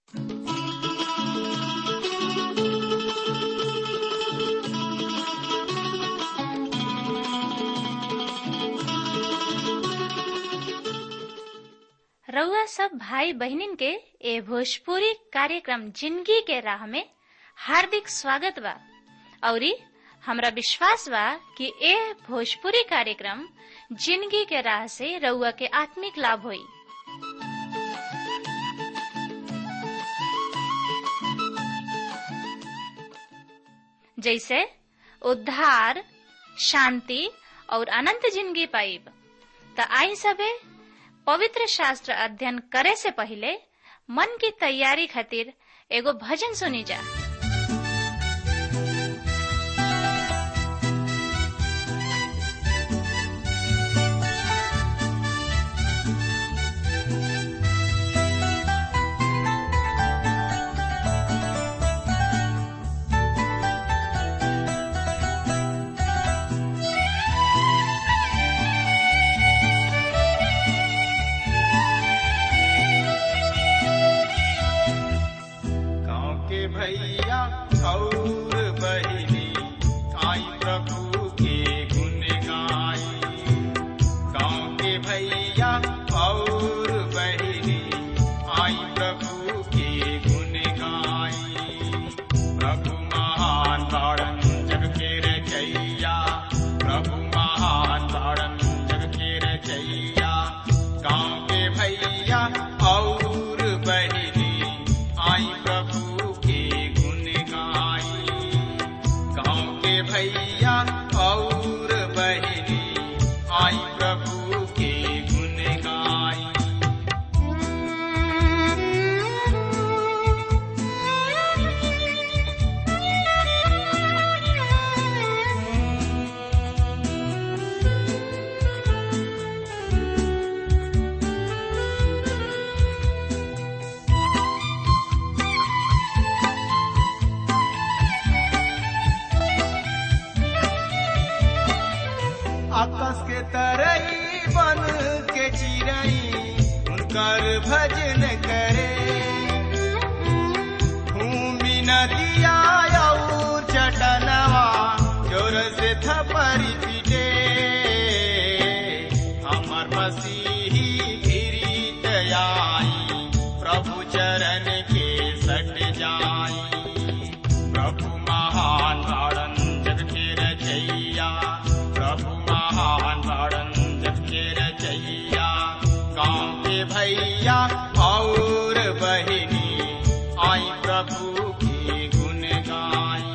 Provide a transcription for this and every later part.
रउआ सब भाई बहनिन के ए भोजपुरी कार्यक्रम जिंदगी के राह में हार्दिक स्वागत बा औरी हमरा विश्वास बा कि ए भोजपुरी कार्यक्रम जिंदगी के राह से रउआ के आत्मिक लाभ होई जैसे उद्धार शांति और अनंत जिंदगी पाइब त आई सबे पवित्र शास्त्र अध्ययन करे से पहले मन की तैयारी खातिर एगो भजन सुनी जा गाँव के भैया और बहिनी आई प्रभु के गुण गाई गाँव के भैया और बहिनी आई प्रभु के गुण गाई प्रभु महान ताड़न जग के रचैया प्रभु महान ताड़न जग के रचैया गाँव के भैया और बहिनी आई प्रभु के गुण गाई गाँव के भैया और बहिनी आई प्रभु के गुण गाई आकाश के तरई बन के चिरई उनकर भजन करे भूमि नदिया और चटनवा जोर से थपरी पीटे हमर मसीही गिरीत आई प्रभु चरण के सट जाई प्रभु महान ताड़न जग के रचैया प्रभु महान ताड़न जग के रचैया गाँव के भैया और बहिनी आई प्रभु की गुण गाई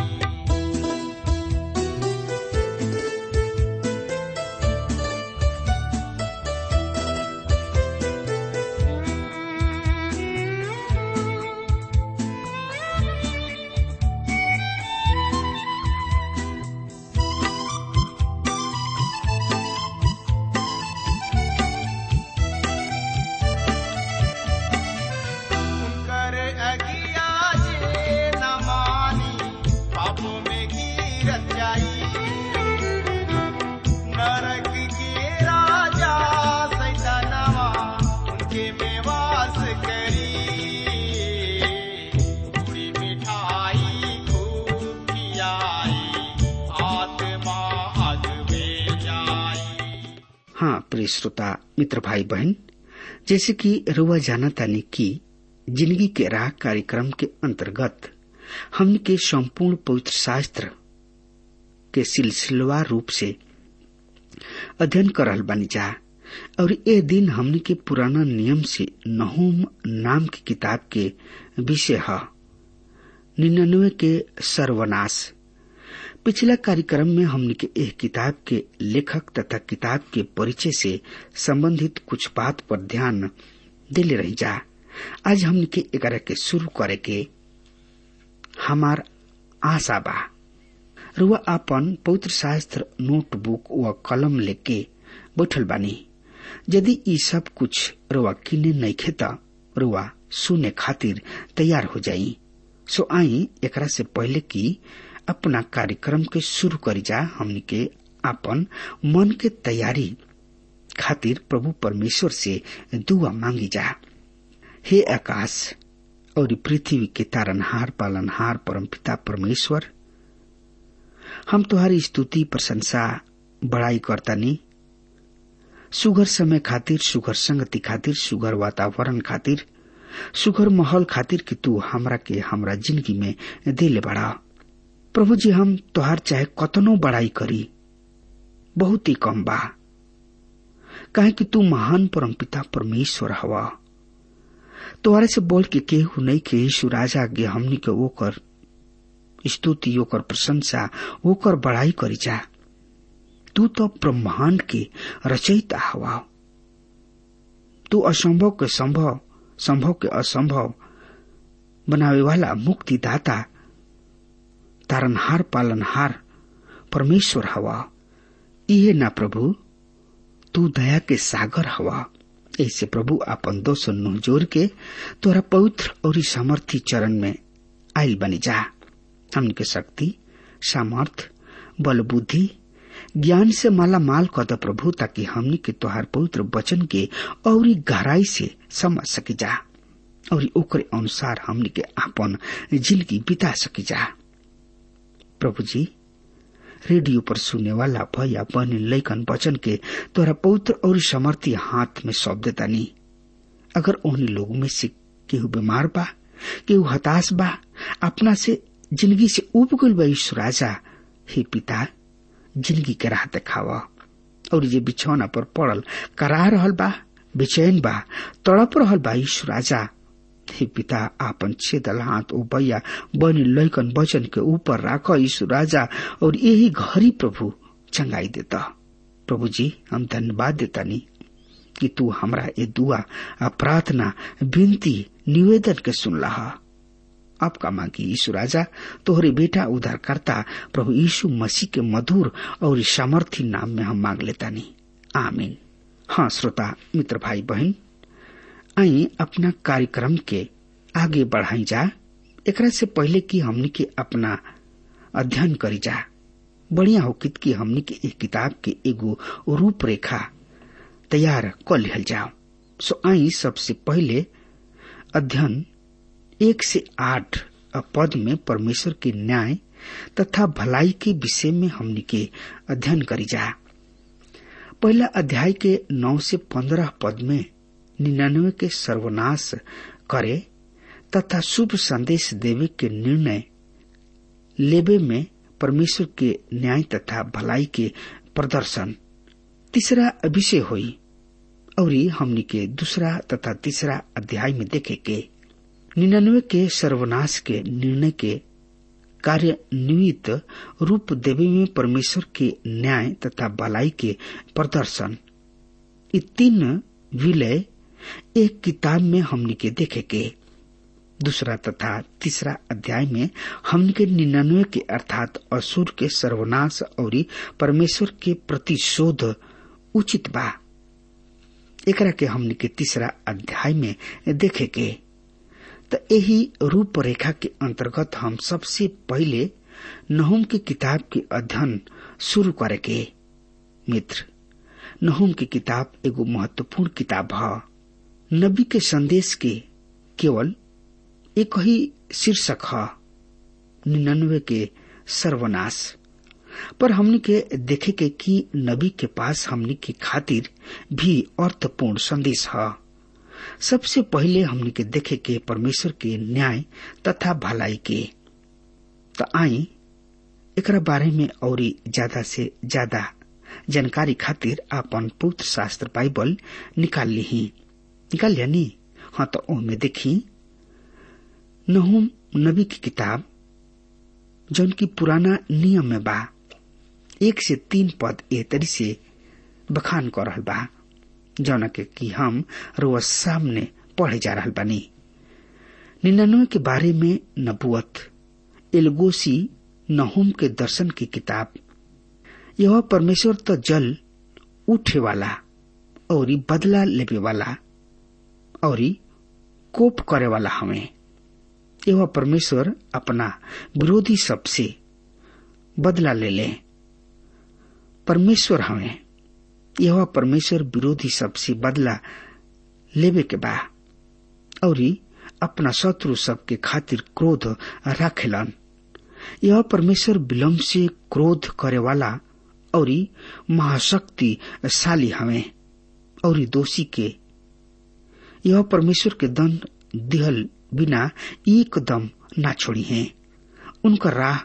कर अगिया जे न मानी पापों में गिरत जाई नरक के राजा सैतानवा उनके में वास करी पूरी मिठाई खूब खियाई आत्मा अग में जाई हाँ प्रिय श्रोता मित्र भाई बहन जैसे कि रुआ जाना तानी कि जिंदगी के राह कार्यक्रम के अंतर्गत हमने के संपूर्ण पवित्र शास्त्र के सिलसिलेवार रूप से अध्ययन कर रहल बानी जा और ए दिन हमने के पुराना नियम से नहुम नाम की किताब के विषय है निन्यानवे के सर्वनाश पिछला कार्यक्रम में हमने के एह किताब के लेखक तथा किताब के परिचय से संबंधित कुछ बात पर ध्यान दिले रही जा आज हमने के एकरा के शुरू करे के हमार आशा बा रुआ आपन पवित्र शास्त्र नोटबुक व कलम लेके बैठल बानी यदि ई सब कुछ रुआ किने नहीं खेता रुआ सुने खातिर तैयार हो जाई सो आई एकरा से पहले की अपना कार्यक्रम के शुरू करी जा हमनी के आपन मन के तैयारी खातिर प्रभु परमेश्वर से दुआ मांगी जा हे आकाश और पृथ्वी के तारनहार पालनहार परमपिता परमेश्वर हम तुम्हारी स्तुति प्रशंसा बड़ाई करतानी सुगर समय खातिर सुगर संगति खातिर सुगर वातावरण खातिर सुगर माहौल खातिर कि तू हमरा के हमरा जिंदगी में दिले बड़ा प्रभु जी हम तोहार चाहे कतनो बड़ाई करी बहुत ही कम बा काहे कि तू महान परमपिता परमेश्वर हवा तोहरे से बोल के केहू नहीं के यीशु राजा के हमनी के ओकर स्तुति ओकर प्रशंसा ओकर बड़ाई करी जा तू तो ब्रह्मांड के रचयिता हवा तू असंभव के संभव संभव के असंभव बनावे वाला मुक्तिदाता तारनहार पालनहार परमेश्वर हवा इहे ना प्रभु तू दया के सागर हवा ऐसे प्रभु आपन दोष नुह जोर के तोरा पवित्र और सामर्थी चरण में आयल बनी जा हमके शक्ति सामर्थ बल बुद्धि ज्ञान से माला माल कद प्रभु ताकि हमनी के तोहार पवित्र वचन के और गहराई से समझ सकी जा और ओकरे अनुसार हमनी के आपन जिंदगी बिता सकी जा प्रभु जी रेडियो पर सुनने वाला भैया बहनी लैकन वचन के तोरा पवित्र और समर्थी हाथ में सौंप देता नहीं अगर उन्हीं लोगों में से केहू बीमार बा केहू हताश बा अपना से जिंदगी से उब गल बा ईश्वर राजा हे पिता जिंदगी के राह देखावा और ये बिछौना पर पड़ल करा रहल बा बेचैन बा तड़प रहल बा ईश्वर राजा हे पिता आपन छेदल हाथ ओ भैया बनी लैकन वचन के ऊपर राख यीशु राजा और यही घरी प्रभु चंगाई देता प्रभु जी हम धन्यवाद देता नहीं कि तू हमरा ये दुआ आ प्रार्थना विनती निवेदन के सुन रहा आपका मांगी यीशु राजा तोहरे बेटा उद्धार करता प्रभु यीशु मसीह के मधुर और सामर्थी नाम में हम मांग लेता नहीं आमीन हाँ श्रोता मित्र भाई बहन आई अपना कार्यक्रम के आगे बढ़ाई जा एकरा से पहले कि हमनी के अपना अध्ययन करी जा बढ़िया होकित कि हमनी के एक किताब के एगो रूपरेखा तैयार कर लिहल जाओ सो आई सबसे पहले अध्ययन एक से आठ पद में परमेश्वर के न्याय तथा भलाई के विषय में हमनी के अध्ययन करी जा पहला अध्याय के नौ से पंद्रह पद में निन्यानवे के सर्वनाश करे तथा शुभ संदेश देवे के निर्णय लेबे में परमेश्वर के न्याय तथा भलाई के प्रदर्शन तीसरा विषय हुई और हमनी के दूसरा तथा तीसरा अध्याय में देखे के निन्यानवे के सर्वनाश के निर्णय के कार्यान्वित रूप देवे में परमेश्वर के न्याय तथा भलाई के प्रदर्शन ये तीन विलय एक किताब में हमनी के देखे के दूसरा तथा तीसरा अध्याय में हमन के निन्यानवे के अर्थात असुर के सर्वनाश और परमेश्वर के प्रतिशोध उचित बा एकरा के हमनी के तीसरा अध्याय में देखे के तो यही रूपरेखा के अंतर्गत हम सबसे पहले नहुम की किताब के अध्ययन शुरू करे के मित्र नहुम की किताब एगो महत्वपूर्ण किताब है नबी के संदेश के केवल एक ही शीर्षक है निन्यानवे के सर्वनाश पर हमने के देखे के कि नबी के पास हमने के खातिर भी अर्थपूर्ण संदेश है सबसे पहले हमने के देखे के परमेश्वर के न्याय तथा भलाई के तो आई एकरा बारे में और ज्यादा से ज्यादा जानकारी खातिर अपन पुत्र शास्त्र बाइबल निकाल ली निकाल लिया नी हाँ तो ओमे देखी नहुम नबी की किताब जौन की पुराना नियम में बा एक से तीन पद ए तरी से बखान कर रहल बा जौन के कि हम रोज सामने पढ़े जा रहल बानी निन्यानवे के बारे में नबुअत एलगोसी नहुम के दर्शन की किताब यह परमेश्वर तो जल उठे वाला और बदला लेवे वाला और कोप करे वाला हमें यह परमेश्वर अपना विरोधी सबसे बदला ले ले परमेश्वर हमें यह परमेश्वर विरोधी सबसे बदला लेवे के बा और अपना शत्रु सबके खातिर क्रोध राखेलन यह परमेश्वर विलम्ब से क्रोध करे वाला और महाशक्तिशाली हवे और दोषी के यह परमेश्वर के दंड दिहल बिना एकदम ना छोड़ी है उनका राह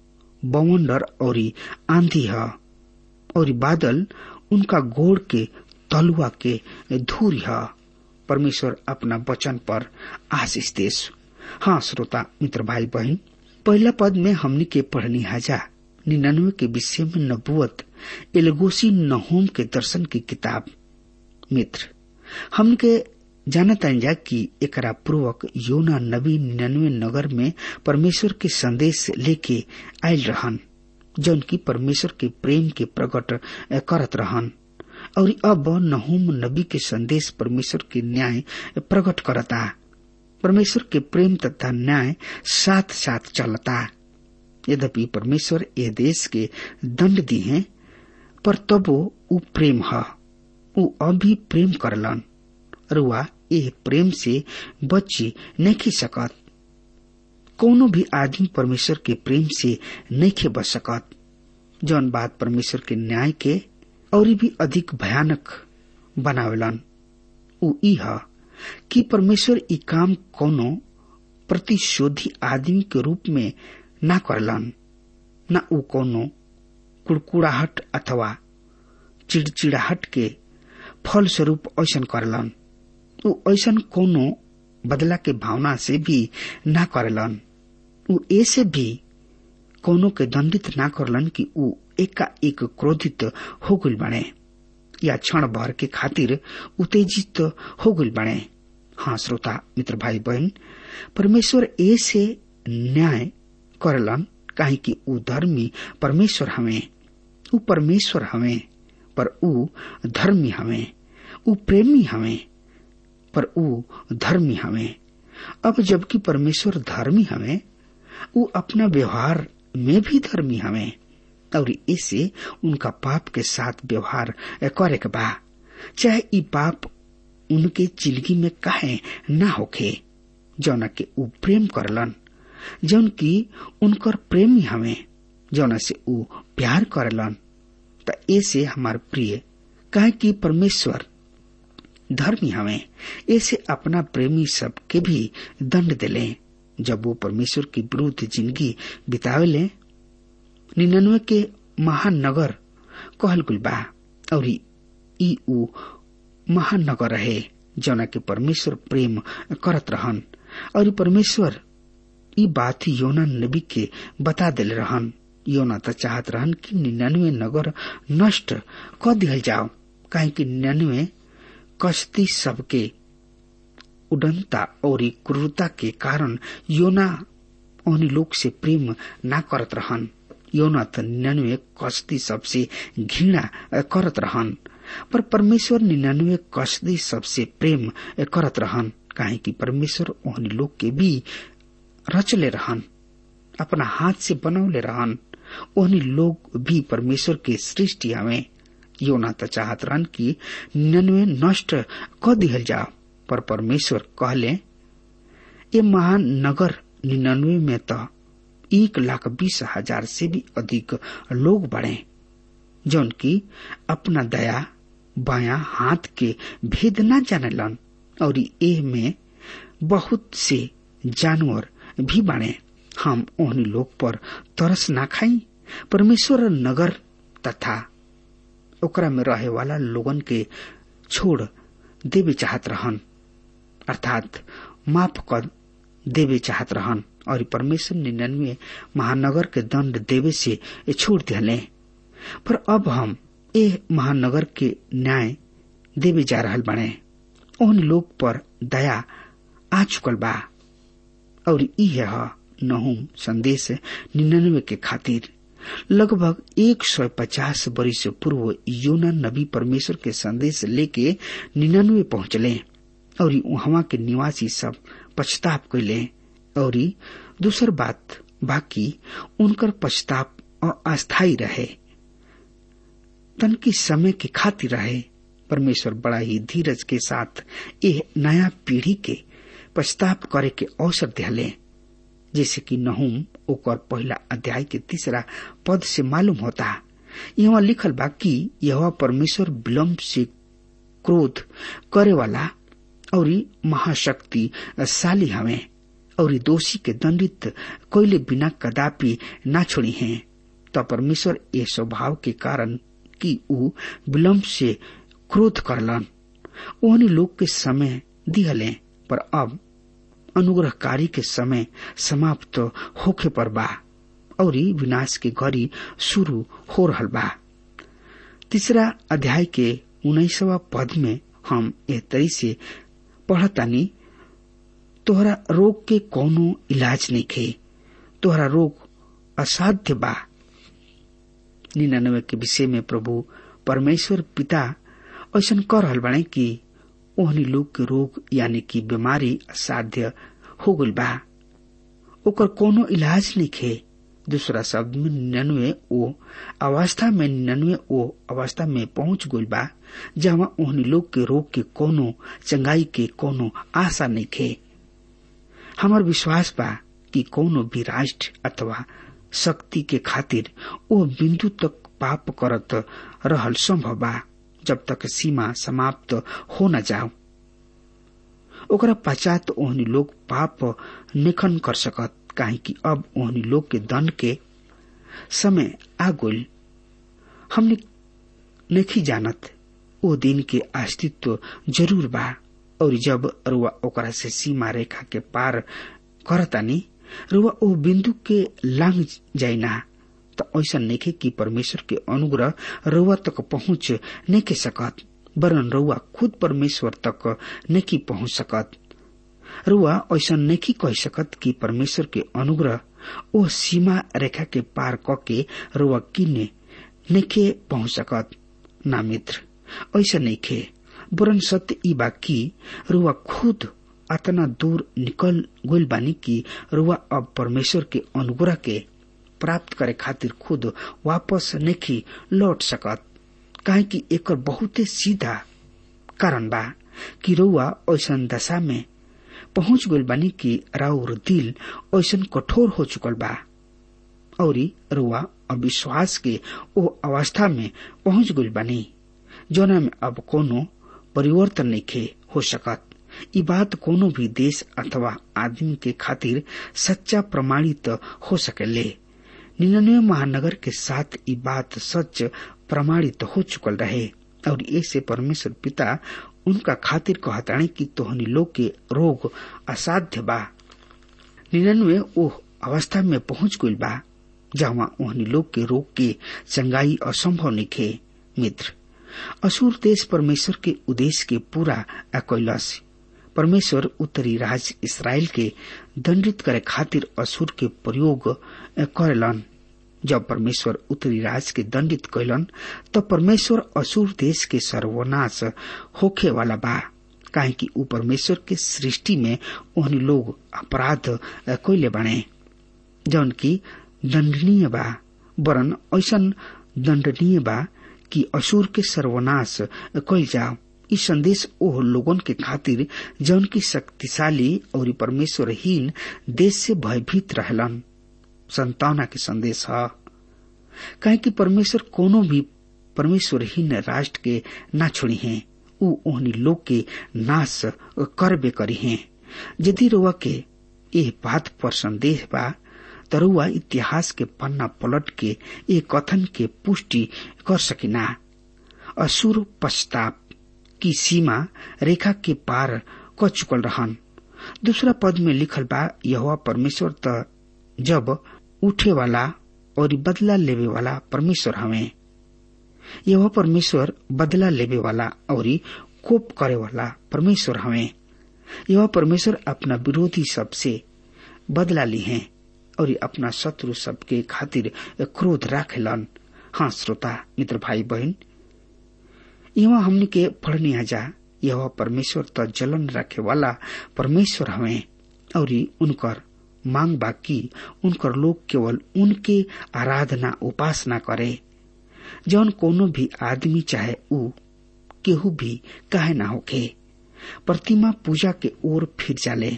बवंडर और आंधी है और बादल उनका गोड़ के तलुआ के धूर है परमेश्वर अपना वचन पर आशीष देश हाँ श्रोता मित्र भाई बहन पहला पद में हमनी के पढ़नी हाजा निन्यानवे के विषय में नबुअत एलगोसी नहोम के दर्शन की किताब मित्र हमन के जानता जा कि एकरा पूर्वक योना नबी निन्यानवे नगर में परमेश्वर के संदेश लेके आयल रहन जौन की परमेश्वर के प्रेम के प्रकट करत रहन और अब नहुम नबी के संदेश परमेश्वर के न्याय प्रकट करता परमेश्वर के प्रेम तथा न्याय साथ साथ चलता यद्यपि परमेश्वर ये देश के दंड दी है पर तबो उ प्रेम है उ अभी प्रेम करलन रुआ एह प्रेम से बची नहीं सकत कोनो भी आदमी परमेश्वर के प्रेम से नहीं बच सकत जौन बात परमेश्वर के न्याय के और भी अधिक भयानक बनावेलन उ ई ह कि परमेश्वर ई काम कोनो प्रतिशोधी आदमी के रूप में ना करलन न उ कोनो कुड़कुड़ाहट अथवा चिड़चिड़ाहट के फल स्वरूप ऐसन करलन उ ऐसन कोनो बदला के भावना से भी ना करलन उ ऐसे भी कोनो के दंडित ना करलन कि उ एका एक क्रोधित हो गल बने या क्षण भर के खातिर उत्तेजित हो गल बने हाँ श्रोता मित्र भाई बहन परमेश्वर ऐसे न्याय करलन काहे कि उ धर्मी परमेश्वर हमें उ परमेश्वर हमें पर उ धर्मी हमें उ प्रेमी हमें पर उ धर्मी हमें अब जबकि परमेश्वर धर्मी हमें उ अपना व्यवहार में भी धर्मी हमें और इसे उनका पाप के साथ व्यवहार करे के बा चाहे ई पाप उनके जिंदगी में काहे ना होखे जौना के उ प्रेम करलन जौन की उनकर प्रेमी हमें जौना से उ प्यार करलन त ऐसे हमार प्रिय काहे कि परमेश्वर धर्मी हमें ऐसे अपना प्रेमी सब के भी दंड दिले जब वो परमेश्वर के विरुद्ध जिंदगी बितावेले निन्यानवे के महानगर कहल गुल बा और ई उ महानगर रहे जौना के परमेश्वर प्रेम करत रहन और परमेश्वर ई बात योना नबी के बता दिल रहन योना तो चाहत रहन कि निन्यानवे नगर नष्ट क दिहल जाओ काहे कि निन्यानवे कश्ती सबके उडनता और क्रूरता के कारण योना उन लोग से प्रेम ना करत रहन योना त निन्यानवे कश्ती सबसे घृणा करत रहन पर परमेश्वर निन्यानवे कश्ती सबसे प्रेम करत रहन काहे कि परमेश्वर ओहन लोग के भी रचले रहन अपना हाथ से बनौले रहन ओहनी लोग भी परमेश्वर के सृष्टि हमें योना त चाहत रहन कि निन्यानवे नष्ट क दिहल जाओ पर परमेश्वर कहले ये महान नगर निन्यानवे में तो एक लाख बीस हजार से भी अधिक लोग बढ़े जौन की अपना दया बाया हाथ के भेद न जानेलन और एह में बहुत से जानवर भी बने हम ओहनी लोग पर तरस ना खाई परमेश्वर नगर तथा ओकरा में रहे वाला लोगन के छोड़ देवे चाहत रहन अर्थात माफ कर देवे चाहत रहन और परमेश्वर निन्यानवे महानगर के दंड देवे से छोड़ दिले पर अब हम ए महानगर के न्याय देवे जा रहल बने उन लोग पर दया आ चुकल बा और यह नहुम संदेश निन्यानवे के खातिर लगभग एक सौ पचास वर्ष पूर्व योना नबी परमेश्वर के संदेश लेके निन्यानवे पहुंचले और वहां के निवासी सब पछताप कैले और दूसर बात बाकी उनकर पछताप अस्थायी रहे तन की समय के खातिर रहे परमेश्वर बड़ा ही धीरज के साथ यह नया पीढ़ी के पश्चाताप करे के अवसर दिले जैसे कि नहुम ओकर पहला अध्याय के तीसरा पद से मालूम होता यहाँ लिखल बा कि यह परमेश्वर विलम्ब से क्रोध करे वाला और महाशक्तिशाली हवे और दोषी के दंडित कोयले बिना कदापि ना छोड़ी हैं तो परमेश्वर ये स्वभाव के कारण कि ऊ विलम्ब से क्रोध करलन ओहनी लोग के समय दिहले पर अब अनुग्रहकारी के समय समाप्त होखे पर बा और विनाश के घड़ी शुरू हो रहल बा तीसरा अध्याय के उन्नीसवा पद में हम एह तरी से पढ़तानी तोहरा रोग के कोनो इलाज नहीं खे तोहरा रोग असाध्य बा निन्यानवे के विषय में प्रभु परमेश्वर पिता ऐसा कर रहल बाड़े कि ओहनी लोग के रोग यानी कि बीमारी असाध्य हो गल बा ओकर कोनो इलाज नहीं खे दूसरा शब्द में निन्यानवे ओ अवस्था में निन्यानवे ओ अवस्था में पहुंच गई बा जहाँ ओहनी लोग के रोग के कोनो चंगाई के कोनो आशा नहीं खे हमार विश्वास बा कि कोनो भी राष्ट्र अथवा शक्ति के खातिर ओ बिंदु तक पाप करत रहल संभव बा जब तक सीमा समाप्त हो न जाओ ओकरा पश्चात ओहनी लोग पाप निखन कर सकत काहे कि अब ओहनी लोग के दंड के समय आ गइल हमने नहीं जानत ओ दिन के अस्तित्व जरूर बा और जब रुआ ओकरा से सीमा रेखा के पार करतानी रुआ ओ बिंदु के लांग जाइना तो ऐसा नहीं कि परमेश्वर के अनुग्रह रुआ तक पहुंच नहीं के सकत वरन रुआ खुद परमेश्वर तक नहीं पहुंच सकत रुआ ऐसा नहीं कह सकत कि परमेश्वर के अनुग्रह ओ सीमा रेखा के पार करके रुआ किन्ने नहीं पहुंच सकत ना मित्र ऐसा नहीं खे वरन सत्य ई बा कि रुआ खुद अतना दूर निकल गइल बानी कि रुआ अब परमेश्वर के अनुग्रह के प्राप्त करे खातिर खुद वापस नहीं लौट सकत काहे कि एकर बहुते सीधा कारण बा कि रुआ ऐसा दशा में पहुंच गइल बानी कि राउर दिल ऐसा कठोर हो चुकल बा और रुआ अविश्वास के ओ अवस्था में पहुंच गइल बानी जोना में अब कोनो परिवर्तन नहीं हो सकत ई बात कोनो भी देश अथवा आदमी के खातिर सच्चा प्रमाणित हो सकेले निन्यानवे महानगर के साथ ई बात सच प्रमाणित हो चुकल रहे और ऐसे परमेश्वर पिता उनका खातिर कहताणे कि तोहनी लोग के रोग असाध्य बा निन्यानवे ओह अवस्था में पहुंच गइल बा जहाँ ओहनी लोग के रोग के चंगाई असंभव निखे मित्र असुर देश परमेश्वर के उद्देश्य के पूरा कैलस परमेश्वर उत्तरी राज इसराइल के दंडित करे खातिर असुर के प्रयोग करेलन जब परमेश्वर उत्तरी राज के दंडित कैलन तब परमेश्वर असुर देश के सर्वनाश होखे वाला बा काहे कि ऊ परमेश्वर के सृष्टि में ओहनी लोग अपराध कैले बने जौन की दंडनीय बा वरन ऐसन दंडनीय बा कि असुर के सर्वनाश कैल जाओ ई संदेश ओह लोगन के खातिर जौन की शक्तिशाली और परमेश्वरहीन देश से भयभीत रहलन संतावना के संदेश है कहे कि परमेश्वर कोनो भी परमेश्वरहीन राष्ट्र के ना छोड़ी हैं ऊ ओहनी लोग के नाश करबे करी हैं यदि रुआ के एह बात पर संदेह बा तरुआ इतिहास के पन्ना पलट के ए कथन के पुष्टि कर सकिना असुर पश्चाताप की सीमा रेखा के पार क चुकल रहन दूसरा पद में लिखल बा यह परमेश्वर त जब उठे वाला और बदला लेवे वाला परमेश्वर हवे यह परमेश्वर बदला लेवे वाला और कोप करे वाला परमेश्वर हवे यह परमेश्वर अपना विरोधी सबसे बदला ली है और अपना शत्रु सबके खातिर क्रोध राखेलन हाँ श्रोता मित्र भाई बहन यहाँ हमने के पढ़ने जा यह परमेश्वर त जलन रखे वाला परमेश्वर हवे और उनकर मांग बाकी उनकर लोग केवल उनके आराधना उपासना करे जौन कोनो भी आदमी चाहे ऊ केहू भी काहे ना होखे प्रतिमा पूजा के ओर फिर जाले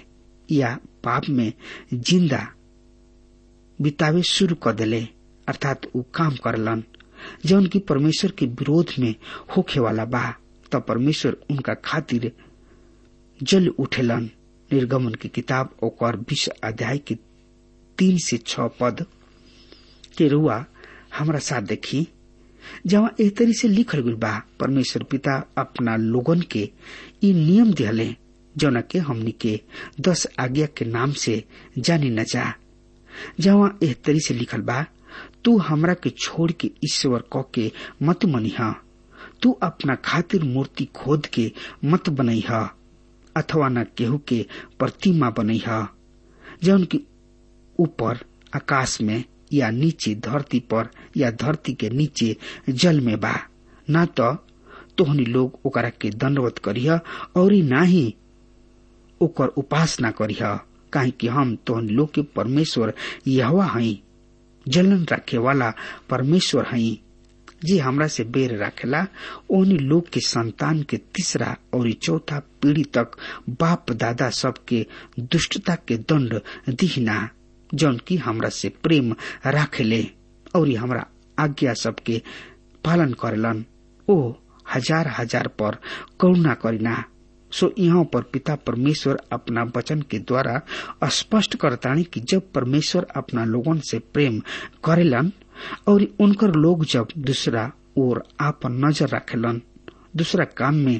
या पाप में जिंदा बितावे शुरू कर दिले अर्थात उ काम करलन जौन की परमेश्वर के विरोध में होखे वाला बा तब परमेश्वर उनका खातिर जल उठेलन निर्गमन की किताब ओकर बीस अध्याय के तीन से छ पद के रुआ हमारा साथ देखी जहाँ एह तरी से लिखल गई बा परमेश्वर पिता अपना लोगन के ई नियम दिहले जौना के हमनी के दस आज्ञा के नाम से जानी न जा जहाँ एह तरी से लिखल बा तू हमरा के छोड़ के ईश्वर क के मत मनिहा तू अपना खातिर मूर्ति खोद के मत बनैहा अथवा न केहू के प्रतिमा बनैहा जौन की ऊपर आकाश में या नीचे धरती पर या धरती के नीचे जल में बा न तो तोहनी लोग ओकरा के दंडवत करिह और ना ही ओकर उपासना करिह काहे कि हम तोहनी लोग के परमेश्वर यहवा हई जलन रखे वाला परमेश्वर हई जे हमरा से बेर रखेला ओहनी लोग के संतान के तीसरा और चौथा पीढ़ी तक बाप दादा सबके दुष्टता के दंड दिहना जौन की हमरा से प्रेम राखेले और हमरा आज्ञा सबके पालन करेलन ओ हजार हजार पर करुणा करिना सो यहाँ पर पिता परमेश्वर अपना वचन के द्वारा स्पष्ट करतानी कि जब परमेश्वर अपना लोगन से प्रेम करेलन और उनकर लोग जब दूसरा ओर आपन नजर रखेलन दूसरा काम में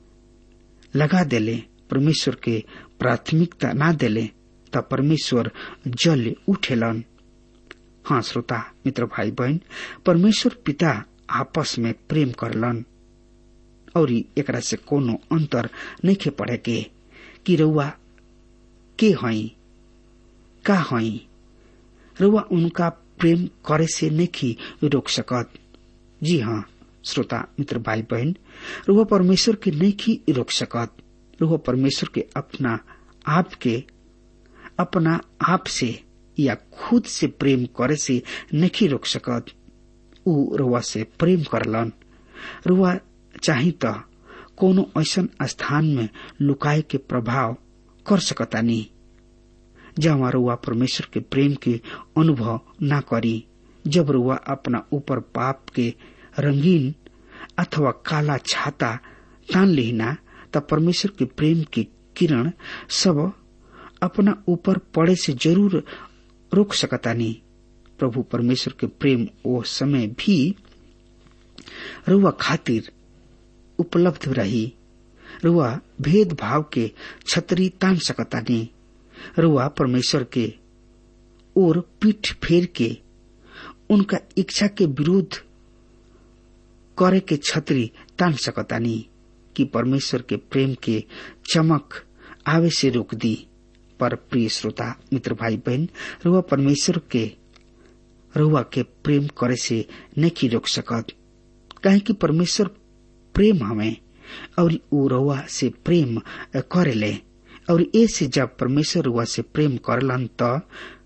लगा देले परमेश्वर के प्राथमिकता ना देले तब परमेश्वर जल उठेलन हाँ श्रोता मित्र भाई बहन परमेश्वर पिता आपस में प्रेम करलन और एकरा से कोनो अंतर नहीं पड़े के कि रउआ के हई का हई रउआ उनका प्रेम करे से नहीं रोक सकत जी हाँ श्रोता मित्र भाई बहन रुआ परमेश्वर के नहीं रोक सकत रुआ परमेश्वर के अपना आप के अपना आप से या खुद से प्रेम करे से नहीं रोक सकत उ रुआ से प्रेम करलन रुआ चाही त कोनो ऐसन स्थान में लुकाए के प्रभाव कर सकतानी जहाँ रुआ परमेश्वर के प्रेम के अनुभव ना करी जब रुआ अपना ऊपर पाप के रंगीन अथवा काला छाता तान लेना तब परमेश्वर के प्रेम के किरण सब अपना ऊपर पड़े से जरूर रोक सकतानी प्रभु परमेश्वर के प्रेम ओ समय भी रुआ खातिर उपलब्ध रही रुआ भेदभाव के छतरी तान सकतानी रुआ परमेश्वर के और पीठ फेर के उनका इच्छा के विरुद्ध करे के छतरी तान सकतानी कि परमेश्वर के प्रेम के चमक आवे से रोक दी पर प्रिय श्रोता मित्र भाई बहन रुआ परमेश्वर के रुआ के प्रेम करे से नहीं रोक सकत कहे कि परमेश्वर प्रेम हमें और उ रुआ से प्रेम करेले और ऐसे जब परमेश्वर रुआ से प्रेम करलन त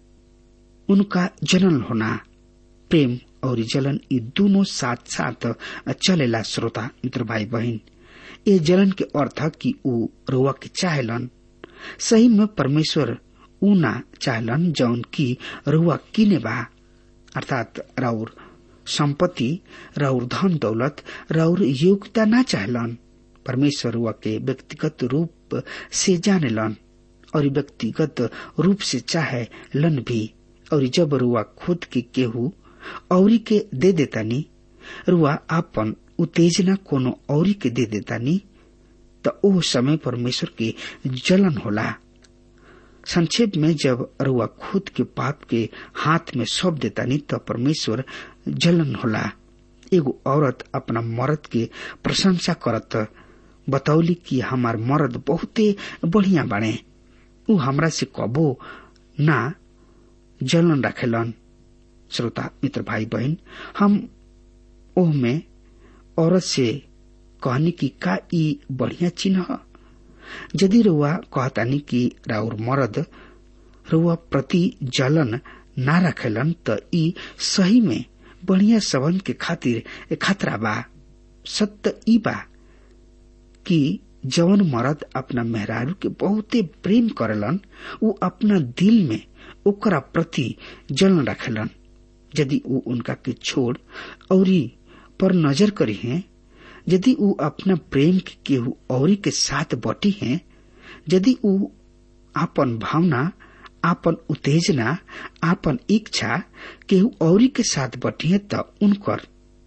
उनका जनन होना प्रेम और जलन ये दोनों साथ साथ चलेला श्रोता मित्र भाई बहन ये जलन के अर्थ कि उ रुआ के चाहलन सही में परमेश्वर ऊ ना चाहलन जौन की रुआ किने बा अर्थात राउर संपत्ति राउर धन दौलत राउर योग्यता ना चाहलन परमेश्वर रुआ के व्यक्तिगत रूप से जानेलन और व्यक्तिगत रूप से चाहे लन भी और जब रुआ खुद के केहू औरी के दे देतानी रुआ आपन उत्तेजना कोनो औरी के दे देतानी त ओ समय परमेश्वर के जलन होला संक्षेप में जब रुआ खुद के पाप के हाथ में सौंप देतानी त परमेश्वर जलन होला एगो औरत अपना मर्द के प्रशंसा करत बतौली कि हमार मर्द बहुते बढ़िया बाड़े उ हमरा से कबो ना जलन रखेलन श्रोता मित्र भाई बहन हम ओह में औरत से कहनी कि का ई बढ़िया चिन्ह यदि रुआ कहतानी कि राउर मर्द रुआ प्रति जलन ना रखेलन त ई सही में बढ़िया सबन के खातिर खतरा बा सत्य ई बा कि जवन मर्द अपना मेहरारू के बहुते प्रेम करेलन उ अपना दिल में ओकरा प्रति जलन रखेलन यदि उ उनका के छोड़ औरी पर नजर करी है यदि उ अपना प्रेम के केहू औरी के साथ बटी है यदि उ आपन भावना आपन उत्तेजना आपन इच्छा केहू औरी के साथ बटिए त उनकर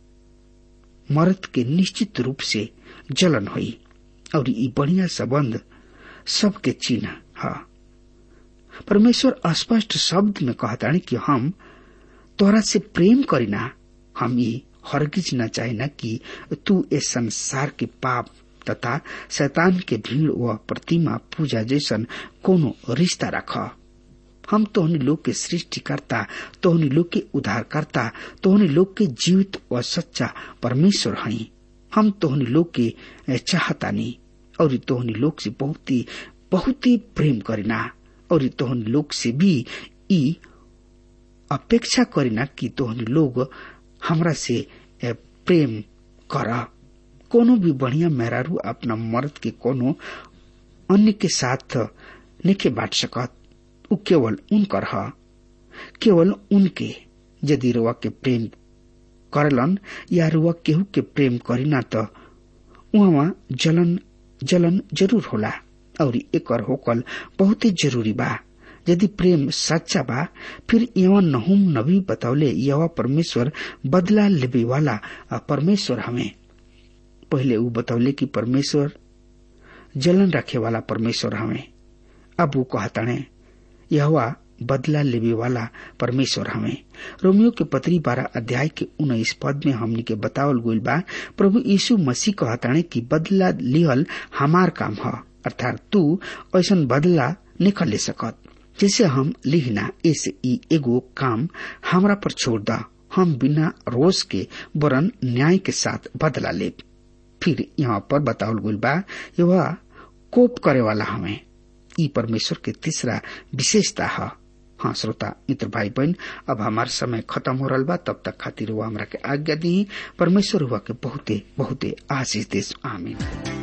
मर्द के निश्चित रूप से जलन हुई और ई बढ़िया संबंध सबके चिन्ह है परमेश्वर स्पष्ट शब्द में कहता कि हम तोरा से प्रेम करीना हम ये हरगिज न चाहे कि तू इस संसार के पाप तथा शैतान के भीड़ व प्रतिमा पूजा जैसन कोनो रिश्ता रख हम तोहनी लोग के सृष्टिकर्ता तोहनी लोग के उद्धारकर्ता तोहनी लोग के जीवित व सच्चा परमेश्वर हई हम तोहनी लोग के चाहतानी और तोहनी लोग से बहुत ही बहुत ही प्रेम करीना और तोहनी लोग से भी ई अपेक्षा करीना कि तोहनी लोग हमरा से प्रेम कर कोनो भी बढ़िया मेहरारू अपना मर्द के कोनो अन्य के साथ निके बांट सकत उ केवल उनकर ह केवल उनके यदि रुआ के प्रेम करलन या रुआ केहू के प्रेम करीना त उहाँ जलन जलन जरूर होला और एकर होकल बहुत जरूरी बा यदि प्रेम सच्चा बा फिर एवं नहुम नबी बतौले यवा परमेश्वर बदला लेवे वाला परमेश्वर हमें पहले वो बतौले कि परमेश्वर जलन रखे वाला परमेश्वर हमें अब वो कहताने यहवा बदला लेवे वाला परमेश्वर हमें रोमियो के पत्री बारह अध्याय के उन्नीस पद में हमनी के बतावल गईल बा प्रभु यीशु मसीह कहताने कि बदला लिहल हमार काम ह अर्थात तू ऐसा बदला निकल ले सकत जैसे हम लिखना इस ई एगो काम हमरा पर छोड़ दा हम बिना रोज के वरन न्याय के साथ बदला ले फिर यहाँ पर बतावल गईल बा यह कोप करे वाला हमें ई परमेश्वर के तीसरा विशेषता है हाँ श्रोता मित्र भाई बहन अब हमार समय खत्म हो रहा बा तब तक खातिर हुआ हमरा के आज्ञा दी परमेश्वर हुआ के बहुते बहुते आशीष देश आमीन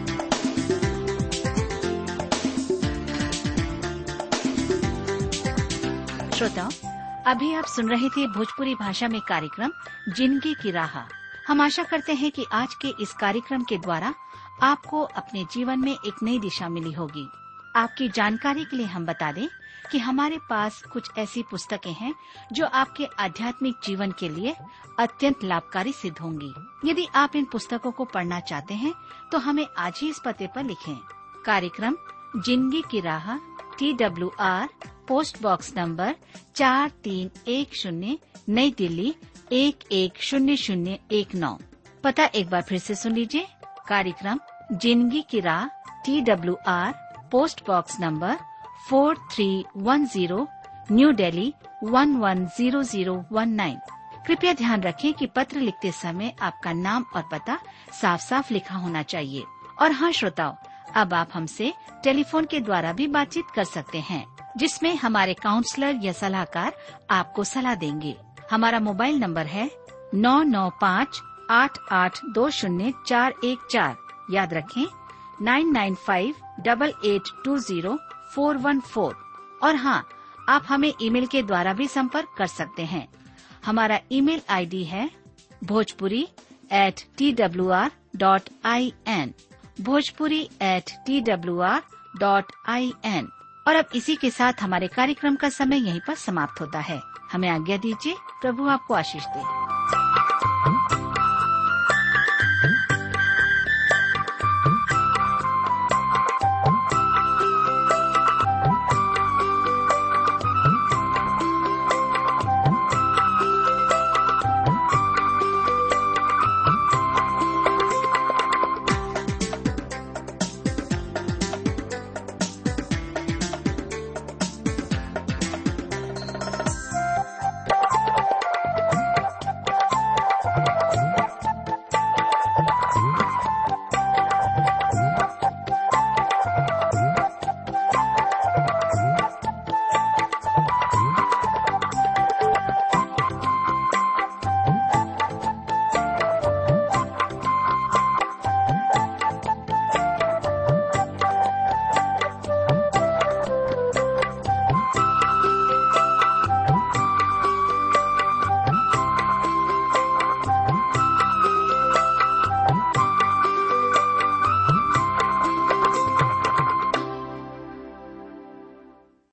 श्रोताओं अभी आप सुन रहे थे भोजपुरी भाषा में कार्यक्रम जिंदगी की राह हम आशा करते हैं कि आज के इस कार्यक्रम के द्वारा आपको अपने जीवन में एक नई दिशा मिली होगी आपकी जानकारी के लिए हम बता दें कि हमारे पास कुछ ऐसी पुस्तकें हैं जो आपके आध्यात्मिक जीवन के लिए अत्यंत लाभकारी सिद्ध होंगी यदि आप इन पुस्तकों को पढ़ना चाहते हैं तो हमें आज ही इस पते पर लिखें कार्यक्रम जिंदगी की राह T W R post box number चार तीन एक शून्य नई दिल्ली एक एक शून्य शून्य एक नौ पता एक बार फिर से सुन लीजिए कार्यक्रम जिंदगी की राह T W R post box number four three one zero New Delhi one one zero zero one nine कृपया ध्यान रखें कि पत्र लिखते समय आपका नाम और पता साफ साफ लिखा होना चाहिए और हाँ श्रोताओं अब आप हमसे टेलीफोन के द्वारा भी बातचीत कर सकते हैं जिसमें हमारे काउंसलर या सलाहकार आपको सलाह देंगे हमारा मोबाइल नंबर है नौ नौ पाँच आठ आठ दो शून्य चार एक चार याद रखें nine nine five double eight two zero four one four और हाँ आप हमें ईमेल के द्वारा भी संपर्क कर सकते हैं हमारा ईमेल आईडी है Bhojpuri at T W R dot I N Bhojpuri at T W R dot I N और अब इसी के साथ हमारे कार्यक्रम का समय यहीं पर समाप्त होता है हमें आज्ञा दीजिए प्रभु आपको आशीष दे